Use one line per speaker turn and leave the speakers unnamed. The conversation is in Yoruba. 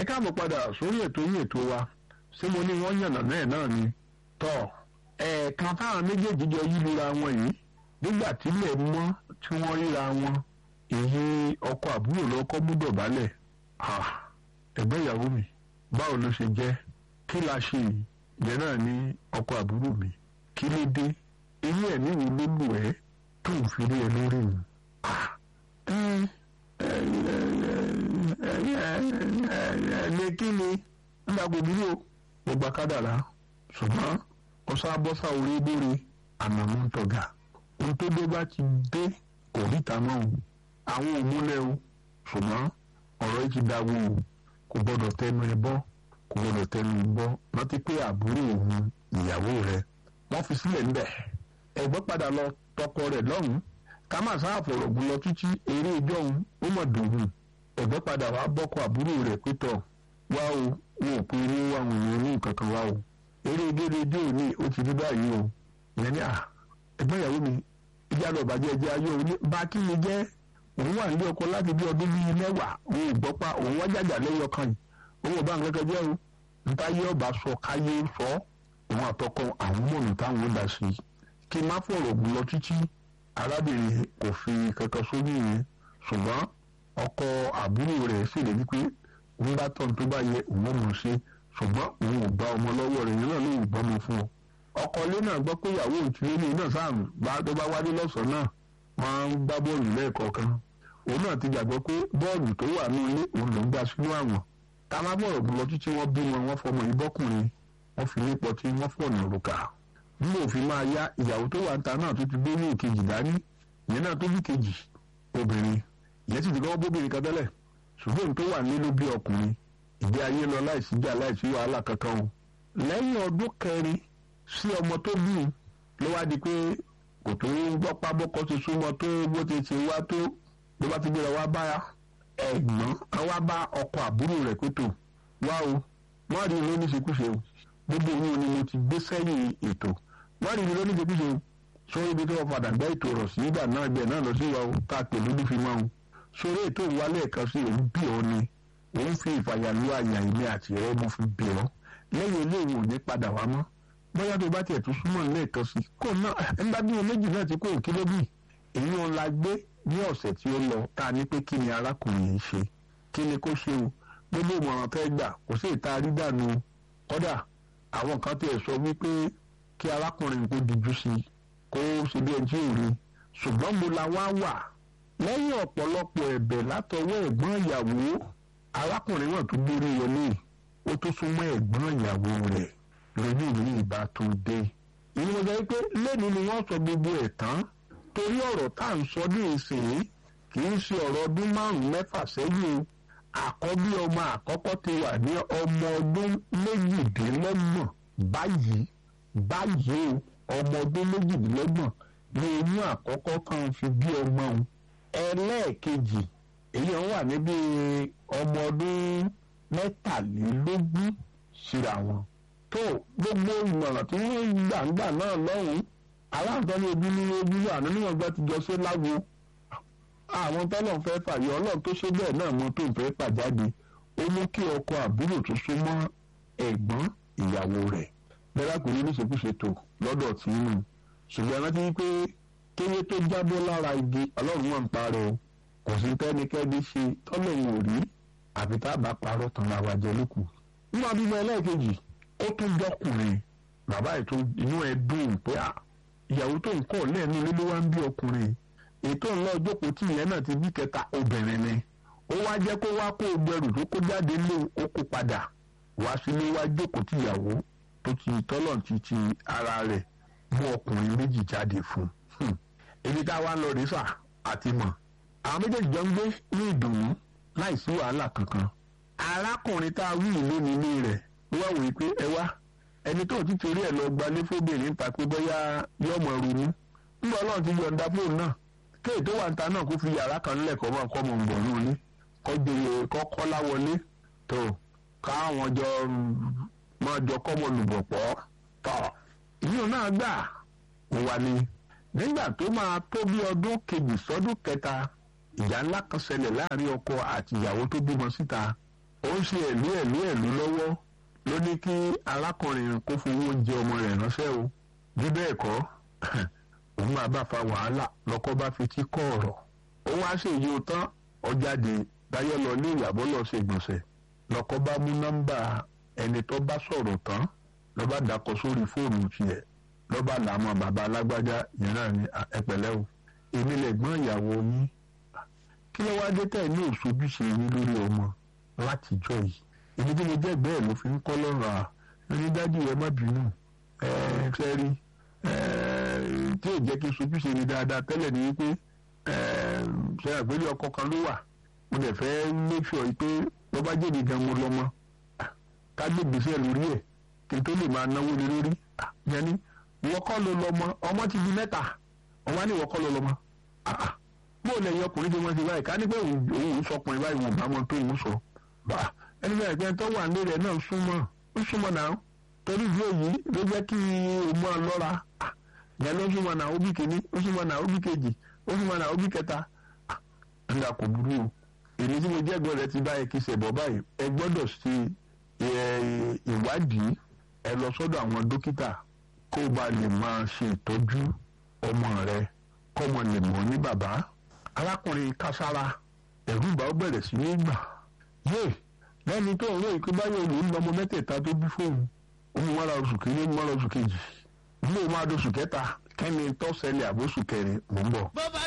káàbọ̀ padà sórí ètò yìí ètò wa ṣé mo ní wọ́n yànnà náà náà ni tọ́ ẹ̀ẹ̀kan táwọn méjèèjì jọ yí lura wọn yìí nígbà tílẹ̀ mọ́ tí wọ́n ríra wọn èyí ọkọ àbúrò lọ́kọ́ mú dọ̀bálẹ̀ ẹ̀gbọ́n ìyàwó mi báwo ló ṣe jẹ́ kí la ṣe yìí ìyẹn náà ní ọkọ àbúrò mi kí ló dé ilé ẹ̀ níwèé ló lù ẹ́ tó ń fi rí ẹ lórí mi. ẹ̀ẹ́dẹ̀ kí ni nígbà gbogbo o mo gba kádàrá ṣùgbọ́n ọ̀sán abọ́sà orí bóre àmàmú ń tọ̀gà ohun tó dé bá ti dé kò ríta mọ́ o àwọn òmúlẹ̀ o ṣùgbọ́n ọ̀rọ̀ yìí ti dáwọ́ o kò gbọ́dọ̀ tẹnu ẹ bọ́ kò gbọ́dọ̀ tẹnu ẹ bọ́ rántí pé àbúrò òun ìyàwó rẹ wọ́n fi sílẹ̀ ńbẹ̀ ẹ̀gbọ́n padà lọ tọkọ rẹ̀ lọ́hùn-ún ká má sáà fọ̀rọ̀ gùn lọ títí eré ìjọ òun ó mọ̀ dùn ẹ̀gbọ́n padà wá bọ́kọ àbúrò rẹ̀ pétọ̀ wá o wọn ò pe irú àwọn èèyàn ní nǹkan kan wá o eré gédédé òní ó ti rí báyìí o ìyẹn ní à ẹ̀gbọ́n ìyàwó mi ìjà lọ bàjẹ́ ẹjẹ́ ayé òní bá kí ni jẹ́ òun wà nílé ọkọ láti bí ọdún bíi mẹ́wàá òun ò gbọ́ pa òun wá jàjà lẹ́yọ kan yìí òun ò bá nǹkan kan jẹ́ o níta yé ọba sọ káyé sọ òun àtọkọ àwọn mọ̀nà táwọn ó dá sí i kí n má fọ̀rọ̀ gùn lọ títí arábìnrin kò fi kankan sórí yẹn ṣùgbọ́n ọkọ àbúrò rẹ̀ ṣèlérí pé òun bá tọ̀ tó bá yẹ òun mọ̀ ṣe ṣùgbọ́n òun ò gba ọmọ lọ́wọ́ rẹ̀ yẹn náà ló ń gbọ́mọ fún ọ. ọkọ ilé náà gbọ́ pé ìyàwó òtúlé náà sáàmù bá tó bá wálé lọ́sàn-án náà wọ́n á ń gbá bọ́ọ̀lù lẹ́ẹ̀kọ̀ọ̀kan. òun náà ti gbàgbọ́ pé bọ́ọ̀lù tó wà ní ilé òun ló ń gbà sínú àwọn. ká má bọ̀rọ̀ gùn lọ títí wọ́n bí wọn wọ́n fọmọ ìbọ́kùnrin wọ́n fi nípọ̀ tí wọ́n fọ̀nà òrùka. bí òfin máa yá ìyàwó tó wà ń ta náà tó ti gbé ní ìkejì dání ìyẹn náà tó bí kejì obìnrin ìyẹn sì ti gbọ́ bóbìnrin kan tẹ́lẹ̀ ṣùgbọ́n tó wà nínú bí ọkùnrin ìgbé ayé lọ láìsí jà láìsí wàhálà kankan o. lẹ́yìn ọdún kẹrin sí ọmọ tó bí ló wá di pé kò tó ń gbọ́ pábọ́kọ́ ti súnmọ́ tó bó ti ṣe wá tó ló bá ti gbéra wá bá ẹ̀gbọ́n wá bá ọkọ àbúrò rẹ̀ pé tó wá o wọ́n rí i lóníṣekúṣe o gbogbo òun ni mo ti gbé sẹ́yìn ètò wọ́n rí i lóníṣekúṣe o sórí ibi tí wọ́n padà gbá ètò rọ̀ sí ìgbà náà ibẹ̀ náà lọ sí wa o tá a pè lójú fi máa o sórí ètò ìwálé ẹ̀ka sí òun bí ọ ni òun fi ìfàyàlú àyà ilé àti rẹ mo fi bẹ̀ ọ́ lẹ́yìn eléyìí ò ní padà wá mọ́ bóyá tó bá tiẹ̀ tún súnmọ́ lẹ́ẹ̀kan sí kò náà ẹgbẹ́ bí wọn méjì náà ti kó òkè lóbì èyí wọn la gbé ní ọ̀sẹ̀ tí ó lọ tá a ní pé kí ni arákùnrin yìí ṣe kí ni kó ṣe o gbogbo ìmọ̀ràn tẹ́ gbà kò sí ìta rí dànù kódà àwọn kan tiẹ̀ sọ wípé kí arákùnrin kó dijú sí i kó ṣe bí ẹni tí ò rí ṣùgbọ́n mo la wá wà lẹ́yìn ọ̀pọ̀lọpọ̀ ẹ̀bẹ̀ látọwọ́ ẹ̀gbọ́n ìyàwó arákùnrin náà tó gbórí wọlé ó tó súnmọ́ ẹ̀gbọ́n ìyàwó rẹ̀ lójú ìlú ìbá tó dé. ìní mo sọ pé lẹ́nu ni wọ́n sọ gbogbo ẹ̀ tán torí ọ̀rọ̀ tá à ń sọ ní ìsìn kì í ṣe ọ̀rọ̀ ọdún márùn-ún mẹ́fà sẹ́yìn o àkọ́bí ọmọ àkọ́kọ́ ti wà ní ọmọ ọdún méjìdínlọ́gbọ̀n báyìí báyìí o ọmọ ọdún méjìdínlọ́gbọ̀n ní oyún àkọ́kọ́ kan fi bí ọmọ òun ẹlẹ́ẹ̀kejì èyí wọn wà níbi ọmọ ọdún mẹ́tàlélógún síra wọn. tó gbogbo ìmọ̀ràn tí wọ́n gbà ń gbà náà lọ́hùn-ún aláǹtọ́ ní ojú ní ojú àná níwọ̀n gbà ti jọ sí lágbo. àwọn tọ́lọ̀ fẹ́ fàyọ ọlọ́run tó ṣe bẹ́ẹ̀ náà mọ tó ń fẹ́ pàjáde ó mú kí ọkọ àbúrò tó súnmọ́ ẹ̀gbọ́n ìyàwó rẹ̀ bẹ́ẹ̀ kò ní níṣekúṣe tó lọ́dọ̀ tí nù ṣùgbọ́n rántí pé kéye tó jábọ́ lára igi ọlọ́run wọn ń parẹ́ o kò sí tẹ́nikẹ́ni ṣe tọ́lọ́run ò rí àfi tá a bá parọ́ tán ra wa jẹ lókù. nínú abímọ ẹlẹ́ẹ̀kejì ó tún jọkùnrin bàbá ètò inú ẹ dùn pé à ìyàwó tó ń kọ́ lẹ́ẹ̀nu ilé ló wá ń bí ọkùnrin ètò ńlọ jókòó tí ìyẹn náà ti bí kẹta obìnrin ni ó wá jẹ́ kó wá kó gbẹrù tó kó jáde lé ó kó padà wá sílé wá jókòó tí ìyàwó tó ti tọ́lọ̀ ti ti ara rẹ̀ mú ọkùnrin méjì jáde fún un ibi tá a wá lọ rí sà àti mọ̀ àwọn méjèèjì jọ ń gbé ní ìdùnnú láìsí wàhálà kankan arákùnrin tá a wí ìlú nílé rẹ̀ wá wòye pé ẹ wá ẹni tó ti torí ẹ̀ lọ gbalé fóbìnrin ta pé bóyá yọmọ ronú nígbà Ọlọ́run ti yọ̀ǹda fóònù náà kéè tó wà níta náà kó fi yàrá kan lẹ́kọ̀ọ́ máa kọ́ mọ̀ ń bọ̀ lónìí kọ́jọ́yè kọ́kọ́ láwọlé tó káwọn jọ máa jọ kọ́mọ lùbọ̀ pọ̀ tọ̀ ìyóò náà gbà wà ní nígbà tó máa tó bí ọdún kejì sọ́dún kẹta ìjà ńlá kan ṣẹlẹ̀ láàrin ọkọ àti ìyàwó tó bímọ síta ó ń ṣe ẹ̀lú ẹ̀lú ẹ̀lú lọ́wọ́ ló ní kí arákùnrin kó fowó oúnjẹ ọmọ rẹ̀ ránṣẹ́ o bí bẹ́ẹ̀ kọ́ òun máa bá fa wàhálà lọ́kọ́ bá fi tí kọ́ ọ̀rọ̀ ó wá ṣèyí o tán ọjàde dáyọ̀ lọ ní ìyàbọ̀ lọ ṣe gbọ̀nsẹ̀ lọ́kọ́ bá mú nọ́mbà ẹni tó bá sọ̀rọ̀ tán lọ́ bá dàkọ̀ sórí fóònù tiẹ̀ lọ́ bá làámọ̀ bàbá alágbájá yẹn náà ní ẹpẹ̀lẹ́ o èmi lẹ̀gbọ́n ìyàwó yín kí ló wá dé tẹ̀ ní òṣojúṣe yín lórí ọmọ látijọ́ yìí èmi tí mo jẹ́ bẹ́ẹ̀ ló fi ń kọ́ lọ́rùn à ní dádì ẹ má bínú ẹ fẹ́ rí tí ò jẹ́ kí sojúṣe mi dáadáa tẹ́lẹ̀ ní wípé ṣe àgbélé ọkọ kan ló wà mo dẹ̀ fẹ́ make sure pé ló bá jèbi gan mo lọ́mọ ká gbé gbèsè lórí ẹ̀ kí n tó lè máa náwó lé lórí yẹn ni ìwọ kọ́ ló lọ́mọ ọmọ ti di mẹ́ta ọmọ ní ìwọ kọ́ ló lọ́mọ bó lè yọ ọkùnrin tí wọ́n ti báyìí ká ní pé òun sọkùnrin báyìí wọn bá wọn tó òun sọ ẹni bẹ́ẹ̀ pé tó wà nílé rẹ̀ náà súnmọ́ ó súnmọ́ náà torí ìdí èyí ló jẹ́ kí o mọ́ ọ lọ́ra ìyẹn ló súnmọ́ náà ó bí kìíní ó súnmọ́ náà ó bí kejì ó súnmọ́ náà ó bí kẹta ńlá kò burú o èmi tí mo jẹ́ ẹ̀gbọ́n rẹ ti báyìí kí ṣẹ̀bọ̀ báyìí ẹ gbọ́dọ̀ ṣe ìwádìí ẹ lọ sọ́dọ̀ àwọn dókítà kó o bá lè máa ṣe ìtọ́jú ọmọ rẹ kọ́mọ lè mọ̀ ní bàbá arákùnrin kására ẹ̀rù ìbá ó bẹ̀rẹ̀ sí ní gbà yé lẹ́ni tó ń ròyìn pé báyọ̀ òun ń lọ́mọ mẹ́tẹ̀ẹ̀ta tó bí fóun òun wá ra oṣù kìíní òun wá ra oṣù kejì ilé òun máa doṣù kẹta kẹ́ni tó ṣẹlẹ̀ àbóṣù kẹrin mò ń bọ̀.
bó bá